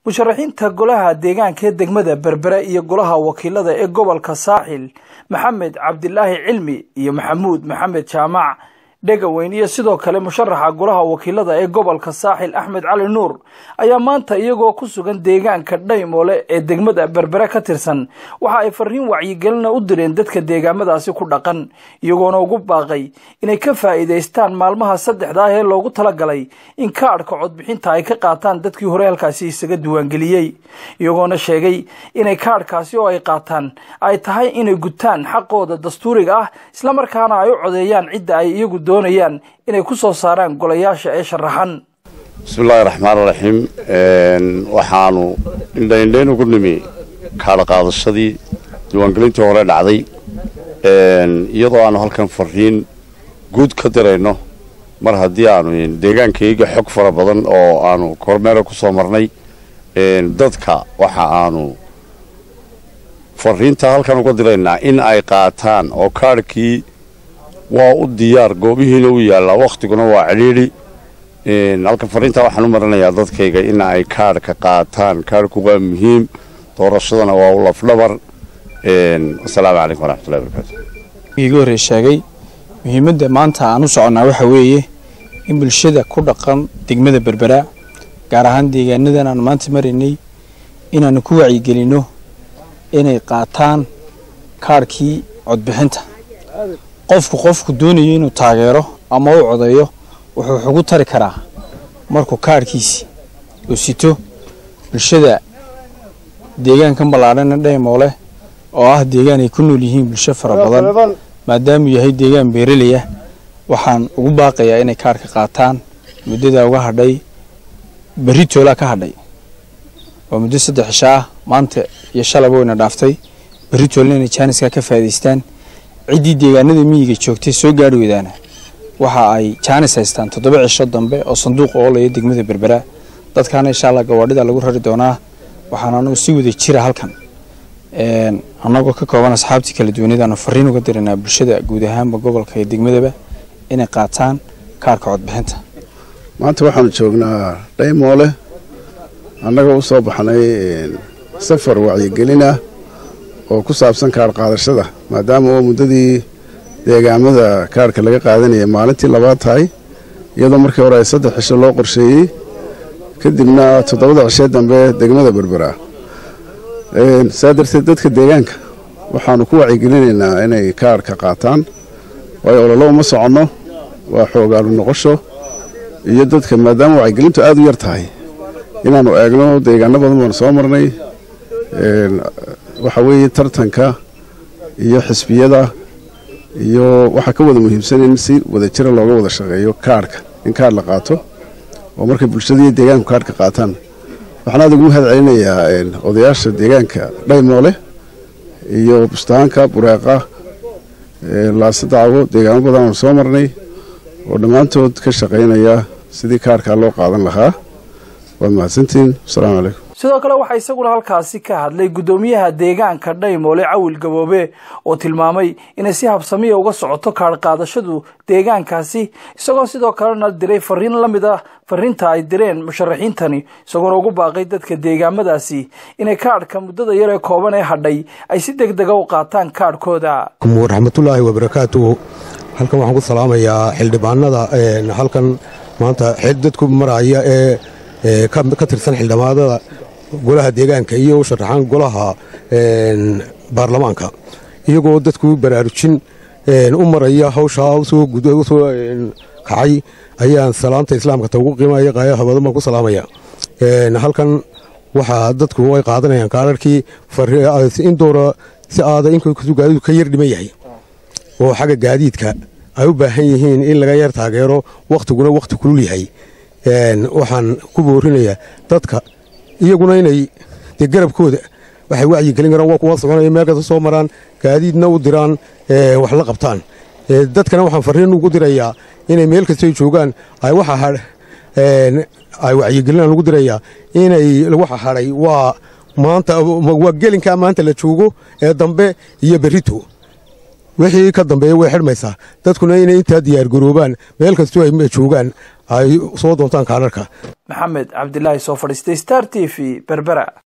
musharaxiinta golaha deegaanka ee degmada berbere iyo golaha wakiilada ee gobolka saaxil maxamed cabdilaahi cilmi iyo maxamuud maxamed jaamac dhegaweyn iyo sidoo kale musharaxa golaha wakiilada ee gobolka saaxil axmed cali nuur ayaa maanta iyagoo ku sugan deegaanka dhaymoole ee degmada berbere ka tirsan waxa ay fariin wacyigelina u direen dadka deegaamadaasi ku dhaqan iyagoona ugu baaqay inay ka faa'iidaystaan maalmaha saddexda ah ee loogu talagalay in kaadhka codbixinta ay ka qaataan dadkii hore halkaasi isaga diiwaangeliyey iyagoona sheegay inay kaadhkaasi oo ay qaataan ay tahay inay gutaan xaqooda dastuuriga ah islamarkaana ay u codeeyaan cidda ay iyagu doonayaan inay ku soo saaraan golayaasha ee sharaxan bismillahi raxmaan raxiim waxaanu indhaindhayn ugu nimi kaadha qaadashadii diiwaangelintii hore dhacday iyadoo aanu halkan fariin guud ka dirayno mar haddii aanu deegaankayga xog fara badan oo aanu kormeera ku soo marnay dadka waxa aanu fariinta halkan uga diraynaa in ay qaataan oo kaadhkii waa u diyaar goobihiina u yaallaa wakhtiguna waa cidhiidhi halkan fariintaa waxaan u marinayaa dadkayga in ay kaadhka qaataan kaadhku waa muhiim doorashadana waa u lafdhabar wasalaamu calaykum waraxmatullahi barakaatu iga horrey sheegay muhiimadda maanta aan u soconnaa waxaa weeye in bulshada ku dhaqan degmada berbera gaar ahaan deegaanadan aanu maanta maraynay inaannu ku wacyigelinno inay qaataan kaadhkii codbixinta qofku qofku doonayo inuu taageero ama u codeeyo wuxuu xugu tari karaa markuu kaadhkiisi uu sito bulshada deegaankan ballaadhana dhaymoole oo ah deegaan ay ku nool yihiin bulsho fara badan maadaamuu yahay deegaan beeraleyah waxaan ugu baaqayaa inay kaadhka qaataan muddadaa uga hadhay berri toolaa ka hadhay waa muddo saddex cisho ah maanta iyo shalaba wayna dhaaftay berri toolna inay jaaniska ka faa'idaystaan ciddii deegaanada miyiga joogtay soo gaari weydaana waxa ay jaanis haystaan toddoba cisho dambe oo sanduuqa oolaya degmada berbera dadkaana insha allah gawaadhida lagu rari doonaa waxaan anagu si wada jira halkan annagoo ka kooban asxaabtii kala duwanadaanu fariin uga diranaa bulshada guud ahaanba gobolka iyo degmadaba inay qaataan kaarka codbixinta maanta waxaanu joognaa dhaymoole annagoo u soo baxnay safar wacyigelina oo ku saabsan kaadh qaadashada maadaama oo muddadii deegaamada kaadhka laga qaadanaya maalintii labaad tahay iyadoo markii hore ay saddex cisho loo qorsheeyey kadibna toddobada cishee dambe degmada berbera saa darteed dadka deegaanka waxaanu ku wacyigelinaynaa inay kaadhka qaataan waayo ololo uma soconno waa xoogaalu noqosho iyo dadka maadaama wacyigelintu aad u yar tahay inaannu eegno deegaano badan baanu soo marnay waxaa weeye tartanka iyo xisbiyada iyo waxaa ka wada muhiimsan in si wada jira looga wada shaqeeyo kaadhka in kaadh la qaato oo markay bulshadaiyo deegaanku kaadhka qaataan waxaan aad ugu mahad celinayaa odayaasha deegaanka dhaymoole iyo bustaanka bureeqa laase dacwo deegaano badan aanu soo marnay oo dhammaantood ka shaqaynaya sidii kaadhkaa loo qaadan lahaa waad mahadsantihiin wasalaamu calaykum sidoo kale waxaa isaguna halkaasi ka hadlay guddoomiyaha deegaanka dhaymoole cawil gaboobe oo tilmaamay inay si habsamiya uga socoto kaadh qaadashadu deegaankaasi isagoo sidoo kalena diray fariin la mid ah fariinta ay direen musharaxiintani isagoona ugu baaqay dadka deegaamadaasi inay kaadhka muddada yar ee kooban ee hadhay ay si deg dega u qaataan kaadhkooda waraxmatullaahi wabarakaatuhu halkan waxaan ku salaamayaa xildhibaanada halkan maanta dadku maraya ee ka tirsan xildhibaanada golaha deegaanka iyo u sharaxaan golaha baarlamaanka iyagoo dadku baraarujin u maraya hawshaa usoo kacay ayaan salaanta islaamka ta ugu qiimaya qaayaha badan baan ku salaamaya halkan waxaa dadku ay qaadanayaan kaararkii in doora si aada inkastuu gaadiidu ka yar dhiman yahay oo xagga gaadiidka ay u baahan yihiin in laga yar taageero wakhtiguna wakhti kulul yahay waxaan ku boorinayaa dadka iyaguna inay dee garabkooda waxay wacyigelin karaan waa kuwa soconaya meel kasta soo maraan gaadiidna u diraan wax la qabtaan dadkana waxaan fariin ugu dirayaa inay meel kastay joogaan ay waxa ay wacyigelinaan ugu dirayaa inay waxa hadhay waa maanta waa gelinkaa maanta la joogo ee dambe iyo berrito wixii ka dambeeya way xidhmaysaa dadkuna inay intaa diyaargaroobaan meel kastoo ay joogaan ay soo doontaan kaadharka maxamed cabdilaahi soo fadhiistay star t v berbera